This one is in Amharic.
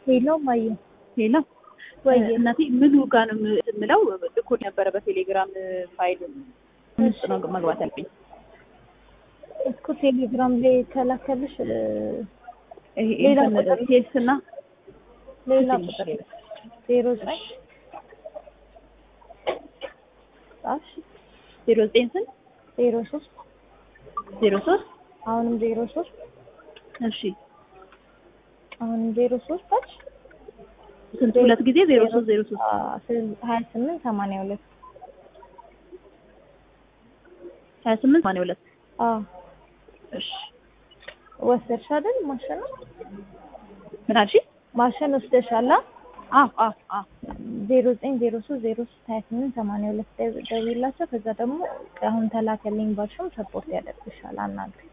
ሄሎ ማየ ሌላ ወይ እናቴ ምኑ ጋር ነው የምለው ልኮ ነበረ በቴሌግራም ፋይል ውስጥ ነው መግባት ያለብኝ። እስኩ ቴሌግራም ላይ ከላከልሽ እ፣ ይሄ ሌላ እንትን ቁጥር ሴልስ እና ሌላ ስልክ ቁጥር ቁጥር ዜሮ ዘጠኝ ጻፍሽ ዜሮ ዘጠኝ ስንት ዜሮ ሶስት ዜሮ ሶስት አሁንም ዜሮ ሶስት እሺ አሁንም ዜሮ ሶስት ታች ስንት ሁለት ጊዜ ዜሮ ሶስት ዜሮ ሶስት ሀያ ስምንት ሰማንያ ሁለት ሀያ ስምንት ሰማንያ ሁለት አዎ እሺ ወሰድሽ አይደል ማሸን ነው ምን አልሽኝ? ማሸን ወስደሻላ አዎ አዎ አዎ ዜሮ ዘጠኝ ዜሮ ሶስት ዜሮ ሶስት ሀያ ስምንት ሰማንያ ሁለት ደውይላቸው ከዛ ደግሞ አሁን ተላከልኝ ባልሽም ሰፖርት ያደርግሻል አናግሪ